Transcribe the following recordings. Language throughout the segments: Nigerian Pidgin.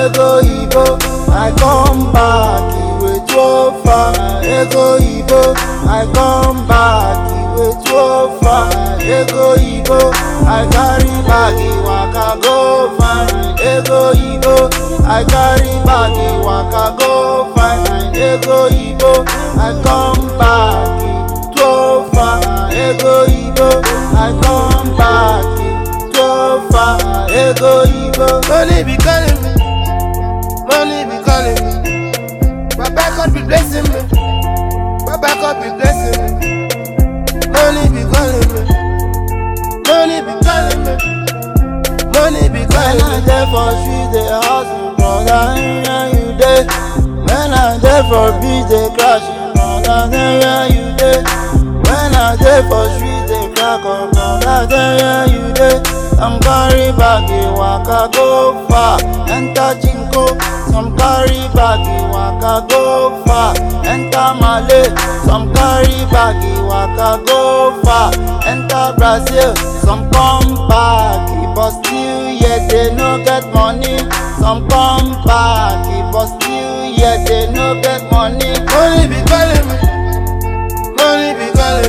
ego Igbo, I come back iwe too far. Ego Igbo, I come back iwe too far. Ego Igbo, I carry bag waka go find. Ego Igbo, I carry bag waka go find. Ego Igbo, I come back too far. Ego Igbo, I come back too far. Ego Igbo, Money be calling me, money be calling me. Baba God be blessing me, Baba God be blessing me. Money be calling me, money be calling me, money be when calling I me. dey for street dey hustle, brother, where you dey? When I dey for beach dey crash, brother, where you dey? When I dey for street dey crack up, brother, where you dey? Some carry bag waka go far, enter Chinko. Some carry bag waka go far, enter Malay. Some carry bag waka go far, enter Brazil. Some come back, but still yet they no get money. Some come back, but still yet they no get money. Money be calling me, money be calling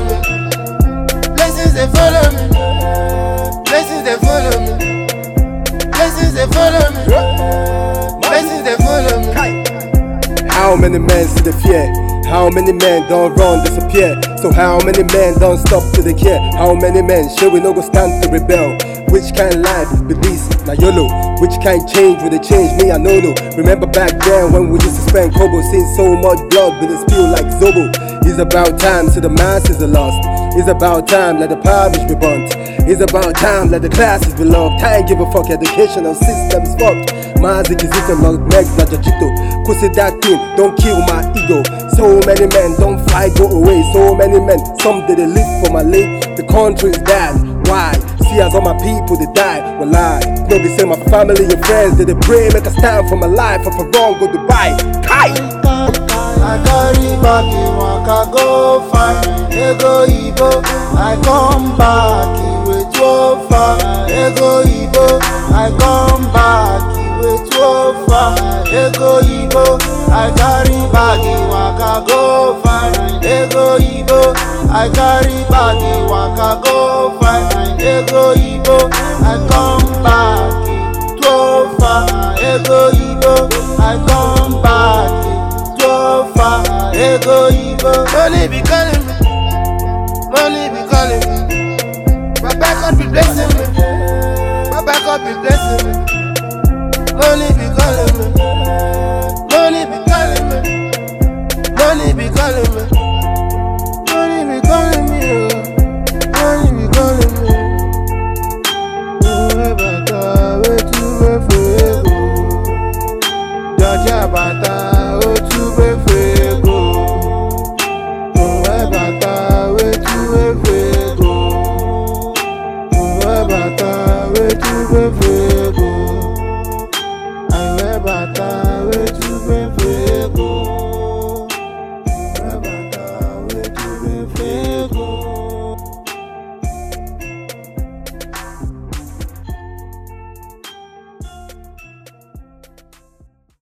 me. Blessings they follow me, blessings they follow me, blessings they follow me, blessings they follow me. How many men see the fear? How many men don't run, disappear? So how many men don't stop to the care? How many men shall we no go stand to rebel? Which kind life be this? Na YOLO. Which kind change will they change me? I know no. Remember back then when we used to spend kobo, seeing so much blood with it spill like Zobo. It's about time, so the masses are lost. It's about time, let the parish be burnt. It's about time, let the classes be loved. I ain't give a fuck, educational system is fucked. Mazik is it not Meg na Jajito. Kusi that thing, don't kill my ego. So many men don't fly, go away. So many men, some did they live for my late. The country is bad. Why? See as all my people they die. Well lie. No be say my family and friends did they pray, make a stand for my life. If I wrong, go Dubai. Kai! I carry bag waka go find ego Igbo. I come back iwe too far. Ego Igbo, I come back iwe too far. Ego Igbo, I carry bag waka go find ego Igbo. I carry bag waka go find ego Igbo. I come back too far. Ego Igbo, I come back too far. Ego Igbo. Money be calling me, money be calling me. Baba God be blessing me, Baba God be blessing me. Money be calling me, money be calling me, money be calling me, money be calling me, oh. money be calling me. Oh, bàtà wetu wefu ego, jọjá bàtà